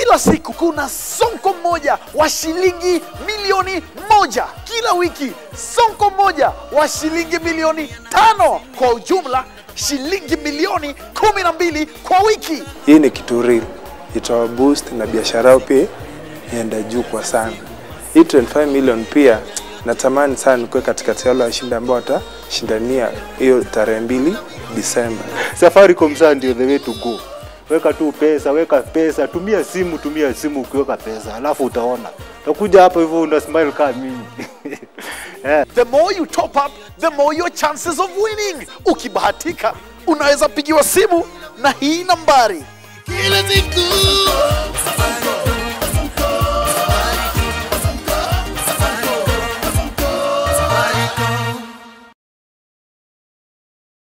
kila siku kuna sonko mmoja wa shilingi milioni moja kila wiki sonko mmoja wa shilingi milioni tano kwa ujumla shilingi milioni kumi na mbili kwa wiki Hii ni kitu real, itawa boost na biashara yao pia ienda juu kwa sana. Hii 25 million pia natamani sana nikuwe katikati ya wale washindi ambao watashindania hiyo tarehe mbili Disemba. Safaricom saa ndio the way to go. Weka tu pesa, weka pesa, tumia simu, tumia simu ukiweka pesa, alafu utaona utakuja hapa hivyo una smile kama mimi eh. the more you top up the more your chances of winning ukibahatika unaweza pigiwa simu na hii nambari Kila siku